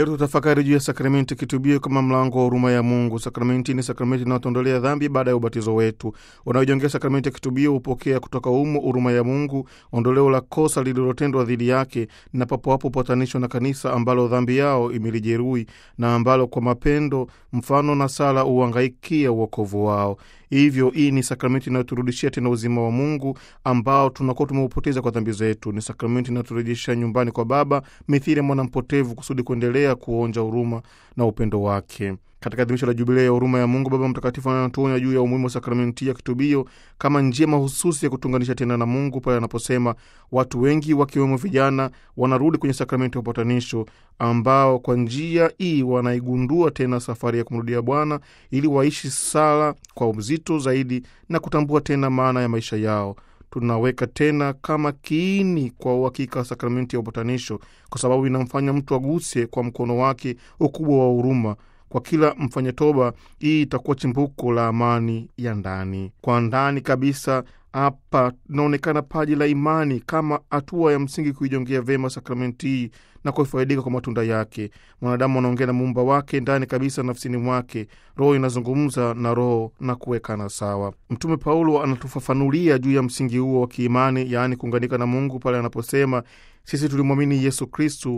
Leo tutafakari juu ya sakramenti kitubio kama mlango wa huruma ya Mungu. Sakramenti ni sakramenti inayotondolea dhambi baada ya ubatizo wetu. Wanaojongea sakramenti ya kitubio hupokea kutoka umo huruma ya Mungu, ondoleo la kosa lililotendwa dhidi yake, na papo hapo upatanisho na kanisa ambalo dhambi yao imelijeruhi na ambalo kwa mapendo, mfano na sala uangaikia uokovu wao. Hivyo hii ni sakramenti inayoturudishia tena uzima wa Mungu ambao tunakuwa tumeupoteza kwa dhambi zetu. Ni sakramenti inayoturejesha nyumbani kwa Baba mithili ya mwana mpotevu, kusudi kuendelea kuonja huruma na upendo wake. Katika adhimisho la jubilei ya huruma ya Mungu, Baba Mtakatifu anatuonya juu ya umuhimu wa sakramenti ya kitubio kama njia mahususi ya kutunganisha tena na Mungu, pale anaposema watu wengi wakiwemo vijana wanarudi kwenye sakramenti ya upatanisho, ambao kwa njia hii wanaigundua tena safari ya kumrudia Bwana ili waishi sala kwa uzito zaidi na kutambua tena maana ya maisha yao. Tunaweka tena kama kiini kwa uhakika wa sakramenti ya upatanisho, kwa sababu inamfanya mtu aguse kwa mkono wake ukubwa wa huruma kwa kila mfanya toba. Hii itakuwa chimbuko la amani ya ndani kwa ndani kabisa. Hapa inaonekana paji la imani kama hatua ya msingi kuijongea vyema sakramenti hii na kufaidika kwa matunda yake. Mwanadamu anaongea na muumba wake ndani kabisa nafsini mwake, roho inazungumza na roho na kuwekana sawa. Mtume Paulo anatufafanulia juu ya msingi huo wa kiimani, yaani kuunganika na Mungu pale anaposema sisi tulimwamini Yesu Kristu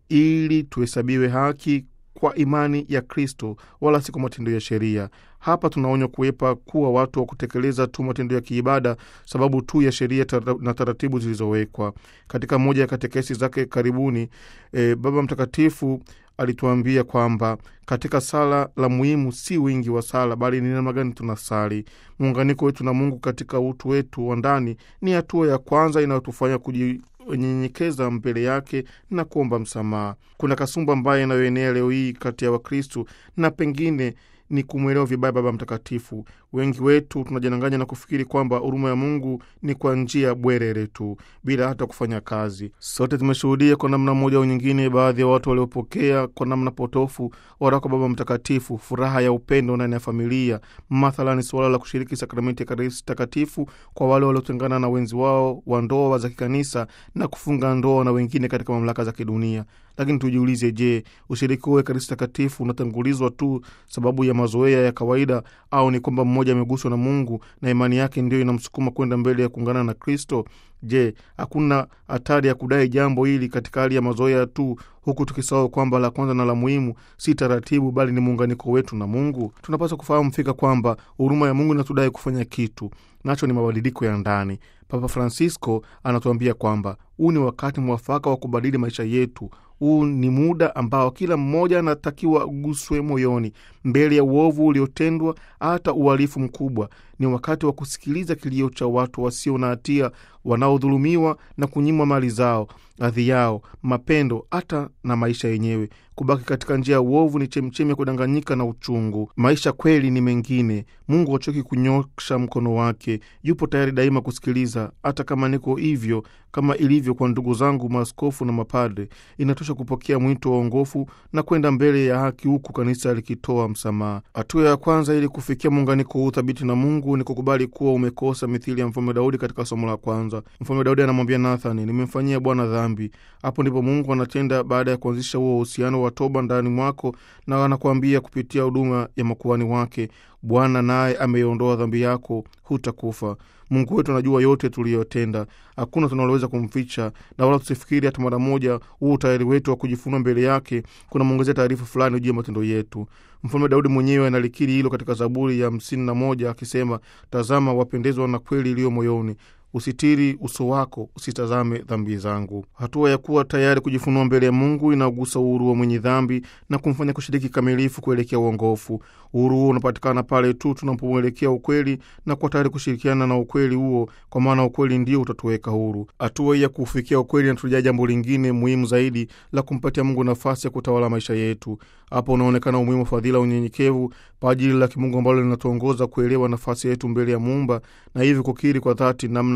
ili tuhesabiwe haki kwa imani ya Kristo wala si kwa matendo ya sheria. Hapa tunaonywa kuepa kuwa watu wa kutekeleza tu matendo ya kiibada sababu tu ya sheria na taratibu zilizowekwa. Katika moja ya katekesi zake karibuni, e, Baba Mtakatifu alituambia kwamba katika sala la muhimu si wingi wa sala, bali ni namna gani tunasali. Muunganiko wetu na Mungu katika utu wetu wa ndani ni hatua ya kwanza inayotufanya kuji nyenyekeza mbele yake na kuomba msamaha. Kuna kasumba ambayo inayoenea leo hii kati ya Wakristu na pengine ni kumwelewa vibaya Baba Mtakatifu. Wengi wetu tunajidanganya na kufikiri kwamba huruma ya Mungu ni kwa njia bwerere tu bila hata kufanya kazi. Sote tumeshuhudia kwa namna moja au nyingine, baadhi ya watu waliopokea kwa namna potofu waraka Baba Mtakatifu, furaha ya upendo ndani ya familia, mathalani suala la kushiriki sakramenti ya Ekaristi Takatifu kwa wale waliotengana na wenzi wao wa ndoa za kikanisa na kufunga ndoa na wengine katika mamlaka za kidunia. Lakini tujiulize, je, ushiriki huo Ekaristi Takatifu unatangulizwa tu sababu ya mazoea ya kawaida au ni kwamba mmoja ameguswa na Mungu na imani yake ndiyo inamsukuma kwenda mbele ya kuungana na Kristo? Je, hakuna hatari ya kudai jambo hili katika hali ya mazoea tu, huku tukisahau kwamba la kwanza na la muhimu si taratibu, bali ni muunganiko wetu na Mungu? Tunapaswa kufahamu fika kwamba huruma ya Mungu inatudai kufanya kitu nacho ni mabadiliko ya ndani. Papa Francisco anatuambia kwamba huu ni wakati mwafaka wa kubadili maisha yetu. Huu ni muda ambao kila mmoja anatakiwa guswe moyoni mbele ya uovu uliotendwa, hata uhalifu mkubwa. Ni wakati wa kusikiliza kilio cha watu wasio na hatia wanaodhulumiwa na kunyimwa mali zao, hadhi yao, mapendo, hata na maisha yenyewe. Kubaki katika njia ya uovu ni chemchemi ya kudanganyika na uchungu. Maisha kweli ni mengine. Mungu hachoki kunyosha mkono wake, yupo tayari daima kusikiliza. Hata kama niko hivyo, kama ilivyo kwa ndugu zangu maaskofu na mapadre, inatosha kupokea mwito wa ongofu na kwenda mbele ya haki, huku kanisa likitoa msamaha. Hatua ya kwanza ili kufikia muunganiko huu thabiti na Mungu ni kukubali kuwa umekosa, mithili ya mfalme Daudi katika somo la kwanza. Mfalme Daudi anamwambia Nathani, nimemfanyia Bwana dhambi. Hapo ndipo Mungu anatenda baada ya kuanzisha huo uhusiano wa toba ndani mwako, na anakuambia kupitia huduma ya makuhani wake, Bwana naye ameiondoa dhambi yako, hutakufa. Mungu wetu anajua yote tuliyotenda, hakuna tunaloweza kumficha, na wala tusifikiri hata mara moja huu utayari wetu wa kujifunua mbele yake kunamwongezea taarifa fulani juu ya matendo yetu. Mfalme Daudi mwenyewe analikiri hilo katika Zaburi ya hamsini na moja akisema, tazama, wapendezwa na kweli iliyo moyoni Usitiri uso wako, usitazame dhambi zangu. Hatua ya kuwa tayari kujifunua mbele ya Mungu inagusa uhuru wa mwenye dhambi na kumfanya kushiriki kikamilifu kuelekea uongofu. Uhuru huo unapatikana pale tu tunapomwelekea ukweli na kuwa tayari kushirikiana na ukweli huo, kwa maana ukweli ndio utatuweka huru. Hatua hii ya kufikia ukweli inatujaa jambo lingine muhimu zaidi la kumpatia Mungu nafasi ya kutawala maisha yetu. Hapo unaonekana umuhimu wa fadhila, unyenyekevu, paji la kimungu ambalo linatuongoza kuelewa nafasi yetu mbele ya Muumba na hivyo kukiri kwa dhati namna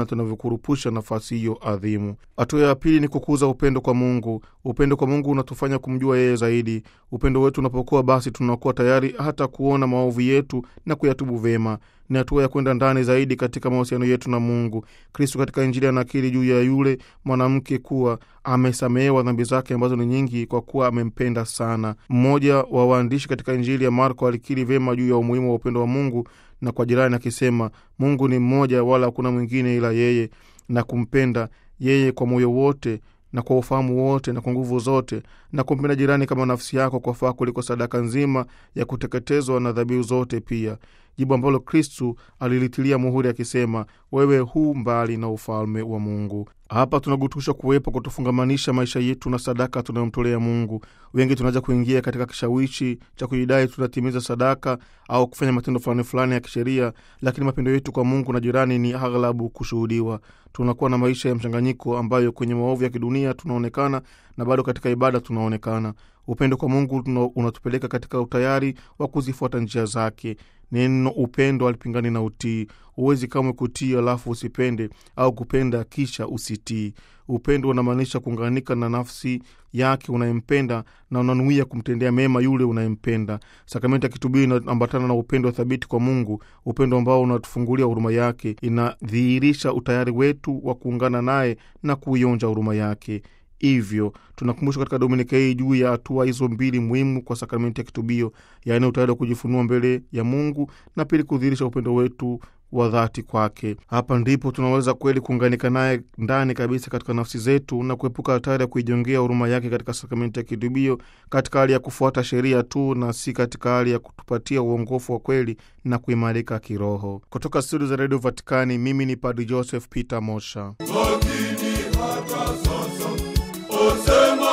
namna tunavyokurupusha nafasi hiyo adhimu. Hatua ya pili ni kukuza upendo kwa Mungu. Upendo kwa Mungu unatufanya kumjua yeye zaidi. Upendo wetu unapokuwa, basi tunakuwa tayari hata kuona maovu yetu na kuyatubu vema. Ni hatua ya kwenda ndani zaidi katika mahusiano yetu na Mungu. Kristo katika Injili anakiri juu ya yule mwanamke kuwa amesamehewa dhambi zake ambazo ni nyingi, kwa kuwa amempenda sana. Mmoja wa waandishi katika Injili ya Marko alikiri vyema juu ya umuhimu wa upendo wa Mungu na kwa jirani akisema, Mungu ni mmoja, wala hakuna mwingine ila yeye, na kumpenda yeye kwa moyo wote na kwa ufahamu wote na kwa nguvu zote, na kumpenda jirani kama nafsi yako kwa faa kuliko sadaka nzima ya kuteketezwa na dhabihu zote pia, jibu ambalo Kristu alilitilia muhuri akisema, wewe hu mbali na ufalme wa Mungu. Hapa tunagutusha kuwepo kutufungamanisha maisha yetu na sadaka tunayomtolea Mungu. Wengi tunaweza kuingia katika kishawishi cha kujidai tunatimiza sadaka au kufanya matendo fulani fulani ya kisheria, lakini mapendo yetu kwa Mungu na jirani ni aghlabu kushuhudiwa. Tunakuwa na maisha ya mchanganyiko ambayo kwenye maovu ya kidunia tunaonekana na bado katika ibada tunaonekana. Upendo kwa Mungu unatupeleka katika utayari wa kuzifuata njia zake. Neno upendo alipingani na utii. Huwezi kamwe kutii alafu usipende, au kupenda kisha usitii. Upendo unamaanisha kuunganika na nafsi yake unayempenda na unanuia kumtendea mema yule unayempenda. Sakramenti ya kitubio inaambatana na upendo thabiti kwa Mungu, upendo ambao unatufungulia huruma yake, inadhihirisha utayari wetu wa kuungana naye na kuionja huruma yake. Hivyo tunakumbushwa katika dominika hii juu ya hatua hizo mbili muhimu kwa sakramenti ya kitubio, yaani utayari wa kujifunua mbele ya Mungu na pili kudhihirisha upendo wetu wa dhati kwake. Hapa ndipo tunaweza kweli kuunganika naye ndani kabisa katika nafsi zetu na kuepuka hatari ya kuijongea huruma yake katika sakramenti ya kitubio, katika hali ya kufuata sheria tu na si katika hali ya kutupatia uongofu wa kweli na kuimarika kiroho. Kutoka studio za redio Vatikani, mimi ni Padri Joseph Peter Mosha. Lakini hata sasa osema